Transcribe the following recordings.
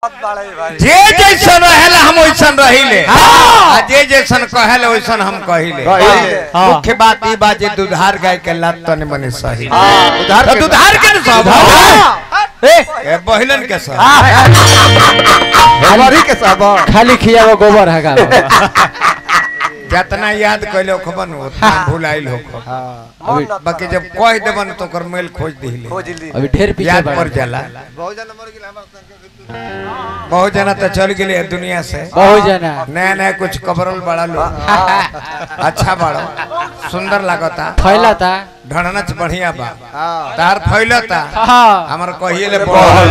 जे जैसन रहेला हम वैसन रहिले आ जे जैसन कहेला वैसन हम कहिले कहिले। हाँ। मुख्य बात ई बा जे दुधार गाय के लात तने मने सही उधार तो के- दुधार के न सब ए, ए बहिलन के सब हमारी के सब खाली खियावा गोबर है जितना याद कैले खबन उतना भुलाइल हो अभी बाकी जब कह देबन तो ओकर मेल खोज दिले अभी ढेर पीछे याद बढ़ पड़ जाला बहुत जन मर गेल हमर संग बहुत जना तो चल गेले दुनिया से बहुत जना नया नया कुछ कबरल बड़ा लोग अच्छा बड़ो सुंदर लागता फैला था ढणनच बढ़िया बा हां तार फैलता हाँ हमर कहिए ले बढ़ल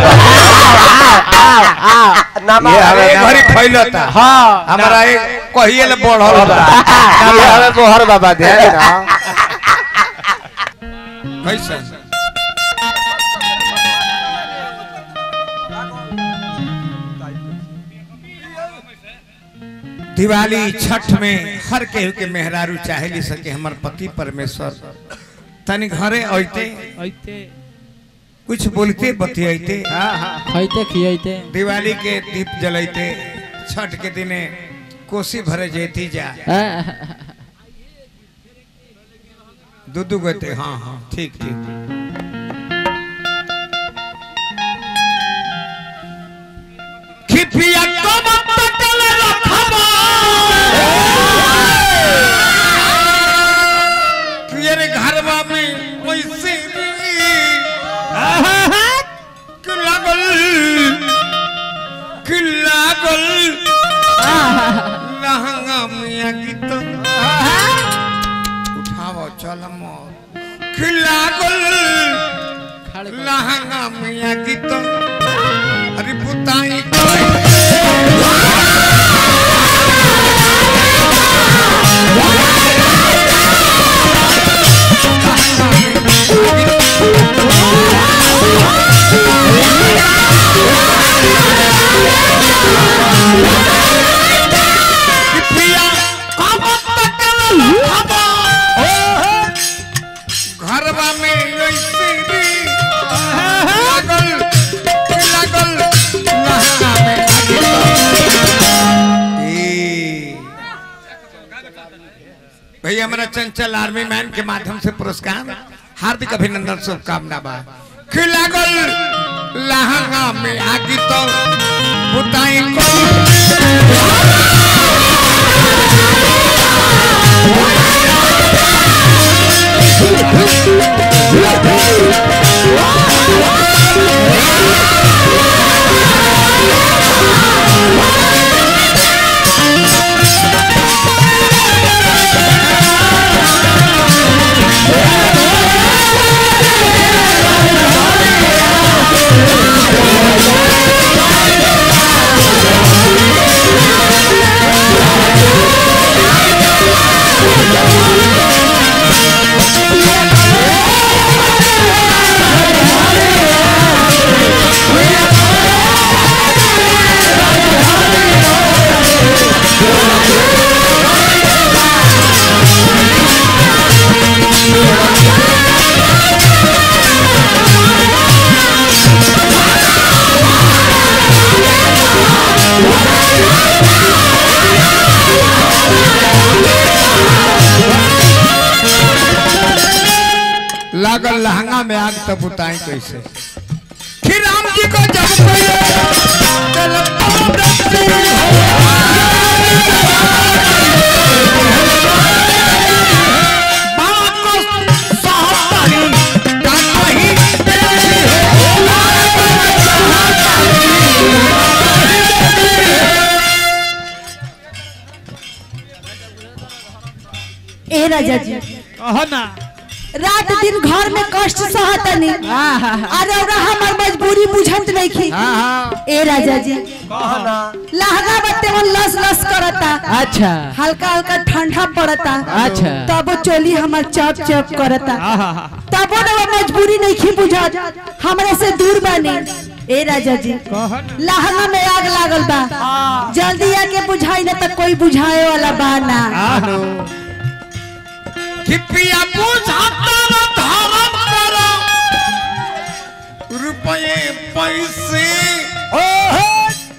ये हवे घरी फैलता हाँ हमरा एक कहिए ले बढ़ल बा ये हमें बोहर बाबा दे ना कैसे दिवाली छठ में हर केहू के मेहरारू चाहेली सके हमर पति परमेश्वर तनी घरे अइते ऐते कुछ बोलते बतियाइते खैते खियाइते दिवाली के दीप जलैते छठ के दिने कोसी भरे जेती जा दू दू गोते हाँ हाँ ठीक ठीक खिपिया कब तकल रखबा तेरे घरवा में वैसे कि लागल कि लागल लहंगा मिया गीत उठाओ चल मोर कि लागल लहंगा मिया गीत अरे पुताई पिया कब तकल हवा घरवा में ऐसे रे लागल लागल लहंगा में ए भैया हमारा चंचल आर्मी मैन के माध्यम से पुरस्कार हार्दिक अभिनंदन शुभकामना बा कि लागल लहंगा में आगी तो बुताई को लागल लहंगा में आग तब बुताई कैसे फिर राम जी को जब कोई बात को सहतारी, डांट वही तेरी ए राजा जी ना रात दिन घर में कष्ट सहतनी अरे ओरा हमर मजबूरी बुझत नहीं खी ए राजा जी लहंगा बत्ते मन लस लस करता अच्छा हल्का हल्का ठंडा पड़ता अच्छा। तब चोली हमर चप चप करता तब ना वो मजबूरी नहीं खी बुझत हमरे से दूर बनी ए राजा जी लहंगा में आग लागल बा जल्दी आके बुझाई ना तो कोई बुझाए वाला बा ना खिपिया बुझाता न धारण करो रुपये पैसे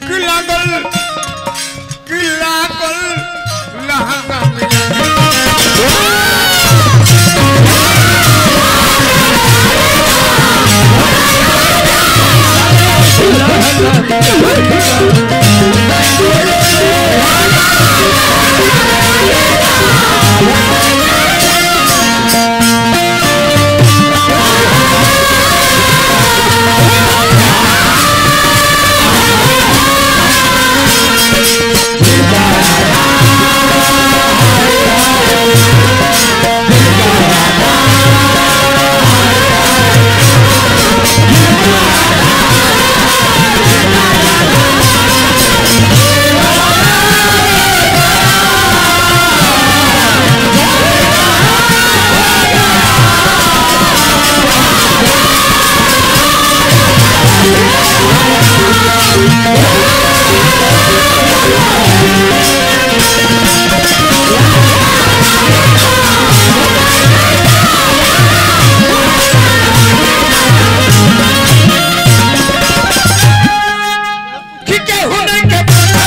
कि केहू नहीं के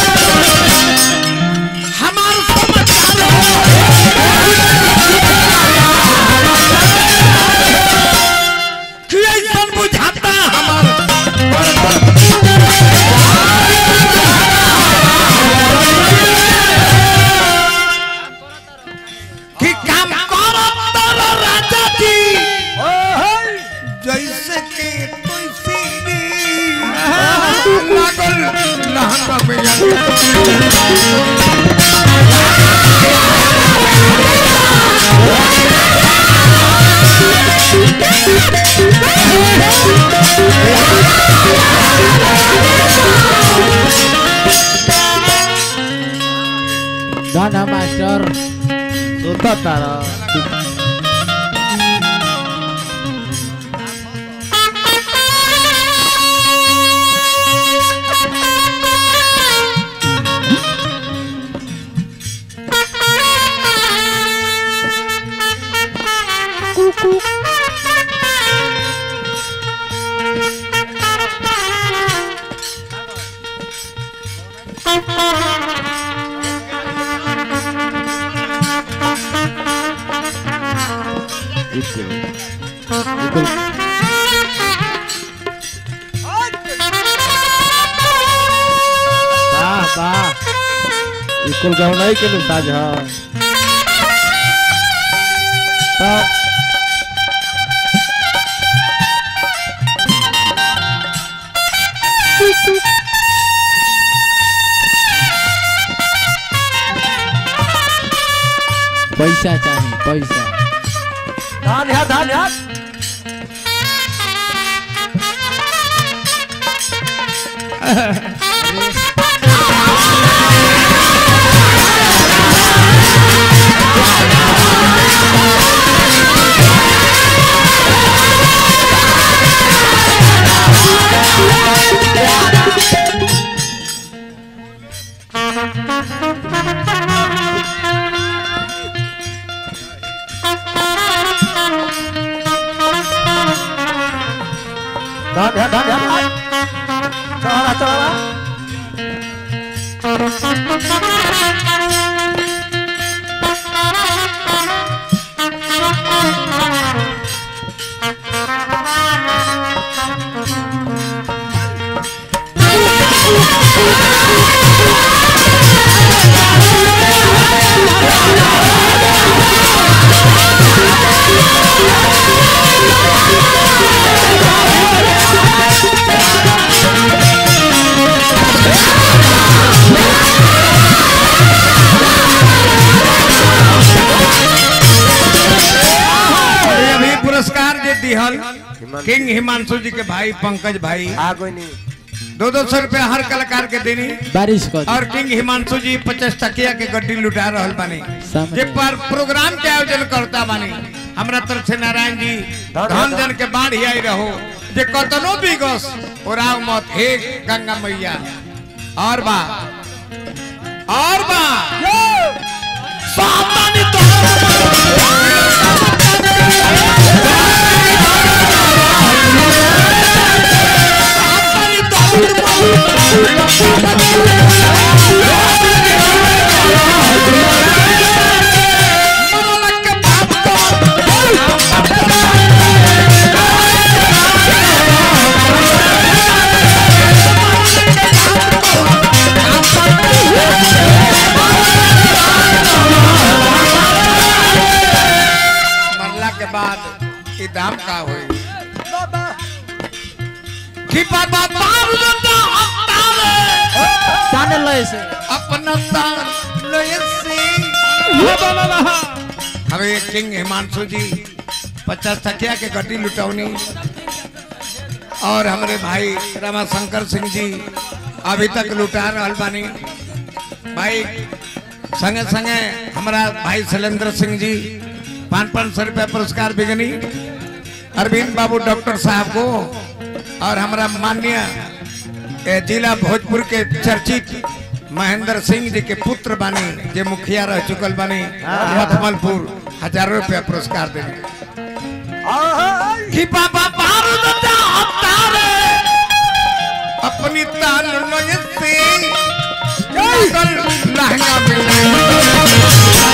हमार समाचार कि ऐसन बुझाता हमार कि काम करो तारा राजा जी जैसे के तुलसी लागल लहंगा में या गाना मास्टर सुता तारा वाह वाह इकुल गौनाई के लिए साज है तब पैसा चाहिए पैसा धान है धान है धान है धान है चला चला अरे अभी पुरस्कार जे दिहल किंग हिमांशु जी के भाई पंकज भाई आ कोई नहीं दो दो सौ रुपया हर कलाकार के देनी बारिश कर और किंग हिमांशु जी पचास टकिया के गड्डी लुटा रहल बानी सामने। जे पर प्रोग्राम के आयोजन करता बानी हमरा तरफ से नारायण जी धन जन के बाढ़ ही आई रहो जे कतनो भी गस ओराव मत हे गंगा मैया और बा और बा सावधानी तो का होई कि बाबा बाबू तो अपतावे ताने लय से अपना तार लय से हमें किंग हिमांशु जी पचास टकिया के गड्डी लुटौनी और हमारे भाई रमाशंकर सिंह जी अभी तक लुटा रहल बानी भाई संगे संगे हमारा भाई शैलेंद्र सिंह जी पाँच पाँच सौ रुपया पुरस्कार बिगनी अरविंद बाबू डॉक्टर साहब को और हमारा माननीय ए, जिला भोजपुर के चर्चित महेंद्र सिंह जी के पुत्र बानी जे मुखिया रह चुकल बानी मखमलपुर हजारों रुपया पुरस्कार देने कि बाबा बारूद दा अवतारे अपनी ताल नय से कल लहंगा मिले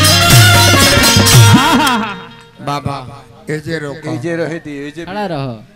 बाबा एजे रोको जे रहे दी जे खड़ा रहो